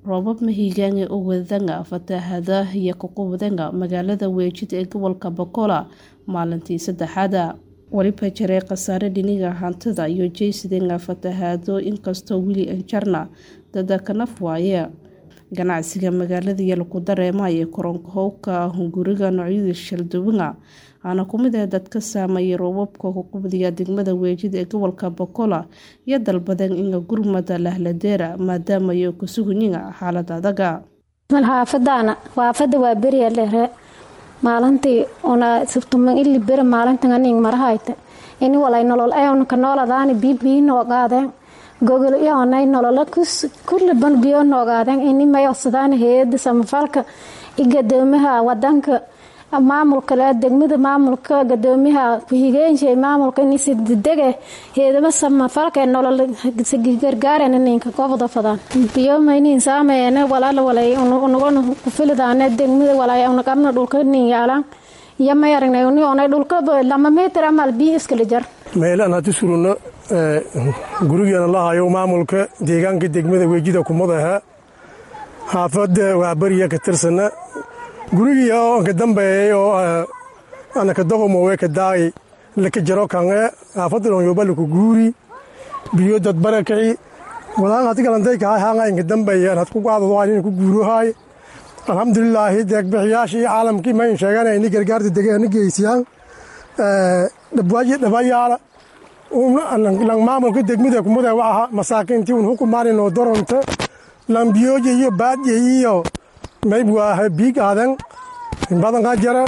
roobab mahiigaange oo wadanga fatahaada iyo kuqubadanga magaalada weejid ee gobolka bokola maalintii saddexaada weliba jiray khasaare dhiniga hantida iyo jeysidenga fatahaado inkastoo weli anjarna dada kanaf waaye ganacsiga magaalada iyo lagu dareemayo koronkahowka hunguriga noocyada shalduwanga aana kumid ah dadka saameeyay roobabka kuqubdiga degmada weejid ee gobolka bokola iyo dalbadeen inga gurmada lahladeera maadaama ay kusugunyiga xaalad adaga xaafadaana xaafada waa beriya dhere maalintii una sibtuman ili bere maalintan aning marahayta ini walay nolol eonka nooladaani bibii noogaadeen gogol ionay nolola kulliban biyo noogaadeen ini mayodsadaan hay-ada samafalka i gadoomaha wadanka maamulka degmada maamulka gadoomiyaha ku-higeensha maamulka inisidege heedama samafalka nolol gargaaren ninka gobda fadaan biyo maynin saameeyane walaala walay unugana kufilidaane degmada walay unaqabna dhulka nin yaalaan iyo may aragnay unionay dhulka lama meter amal biyo iskala jar meelaan hati surunno gurigeena la hayo maamulka deegaanka degmada weejida kumadaha xaafada waa beriya ka tirsana gurigii oo ka dambeeyay oo anaka doqomowe ka daay laka jaro kange xaafadalon yobaluku guuri biyo dad barakaci walaan hati galanday kahay hanga inka dambeeyaan had ku qaadado in ku guurohay alxamdulilaahi deegbixiyaashii caalamkii mayn sheegana ini gargaarta degeena geysiyaan dhabayaala lang maamulka degmada kumada waxa masaakiintii un hukumaaninoo doronta lang biyoja iyo baadya iyo mayb waaha biig aadan badanka jara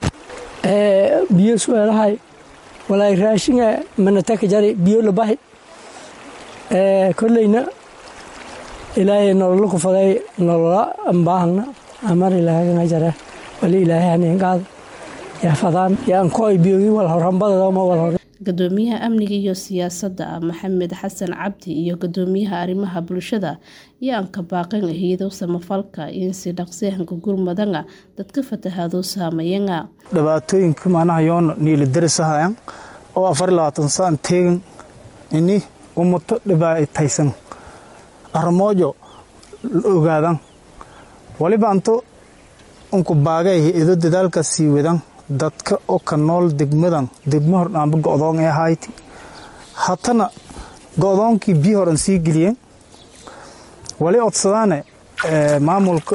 biyo suelahay walay raashinga manataka jari biyo labahi kolleyna ilaahay nolola ku faday nolola ambaahna amar ilaahaganga jare wali ilaahay haneengaada yaafadaan yaankoy biyogi wal horambadadama wal hore gadoomiyaha amniga iyo siyaasadda maxamed xasan cabdi iyo gadoomiyaha arrimaha bulshada iyo aanka baaqan hayado samafalka in si dhaqsihanka gurmadanga dadka fatahaado saameeyanga dhibaatooyinka macnaha yoona niilidarisahayaan oo afar labaatan saan teegan ini ummato dhibaataysan armoojo ogaadan waliba anto unku baagay ido dadaalka sii wadan dadka oo ka nool degmadan degmo hordhaanba go'doon ee ahayti hatana go'doonkii biyo horan sii geliyeen wali odsadaane maamulka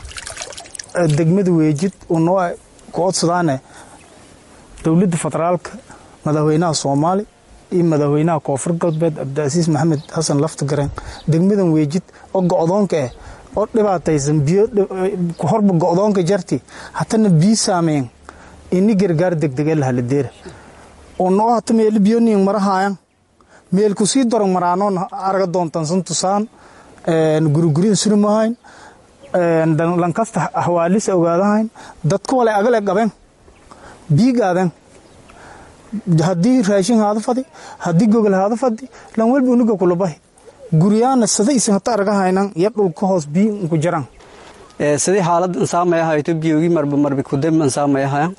degmada weejid unoo ku odsadaane dowladda federaalka madaxweynaha soomaali iyo madaxweynaha koonfur galbeed cabdicasiis maxamed xasan laftagareen degmadan weejid oo go'doonka ah oo dhibaataysan biyo horba go'doonka jarti hatana biyo saameyn ini gargaar degdege lahaladeera unoo hata meeli biyoniin marahaayan meelku sii doron maraanoon araga doontansan tusaan gurigurin surimahayn lankasta hawaalisa ogaadahayn dadka walay agale qaben biigaaden haddii raashin haada fadi haddii gogol haada fadi lan welba uniga kulabahi guryaana sada isan hata aragahaynan iyo dhulka hoos biyo unku jaran sidii xaaladan saameyahayto biyogii marba marbi kudemban saameyahayan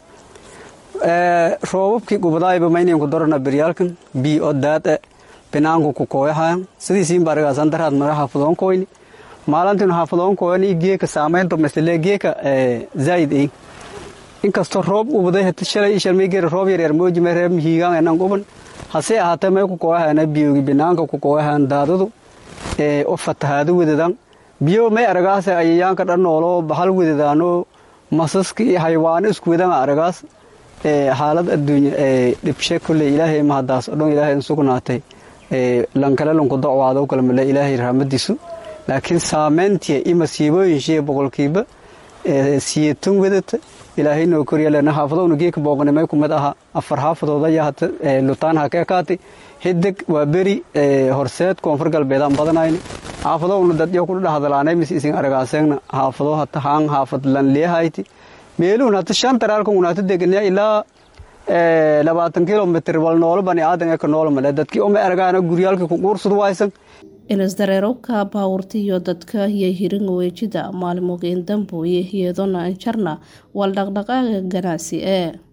roobabkii gubadaayba maynanku dorana beryaalkan biyo oo daad binaanku ku kooyahayan sidiisiin baragaasan daraad mara xaafadoon koyni maalantiinu xaafadoon kooyani geeka saameynto masle geeka zaayid ein inkastoo roob gubaday hata shalay shalmaygeera roob yaryar moojime reeb mihiigaan enan guban hase ahaatee may ku kooyahayana biyogi binaanka ku kooyahayan daadadu oo fatahaado wedadan biyo may aragaas ayayaanka dhan noolo bahal wedadaano masaska iyo haywaano isku wedana aragaas xaalad adduunya dhibshe kolley ilaahay mahadaas o dhan ilaahay sugnaatay lankale lanku docwaado kalmale ilaahay raxmadiisu laakiin saameyntii i masiibooyinshiiya boqolkiiba siyatun wedata ilaahay noo koryalena xaafadowna geeka booqnimay kumid aha afar xaafadood ayaa hata lutaan ha ka ekaatay xidig waa beri horseed koonfur galbeedaan badanayna xaafadowna dadyo ku dhahadalaanay mis isin aragaaseegna xaafado hata haan xaafad lan leehayti meeluun hata shan taraalkan unaata deganyaa ilaa labaatan kilomitr wal noolo bani aadan eka noolo male dadkii uma aragaana guryaalkii ku quursad waysan ilasdareerowka baawurta iyo dadka iyo hiringa weejida maalmogeyn dambo iyo hiyadona anjarna wal dhaqdhaqaaga ganacsi ee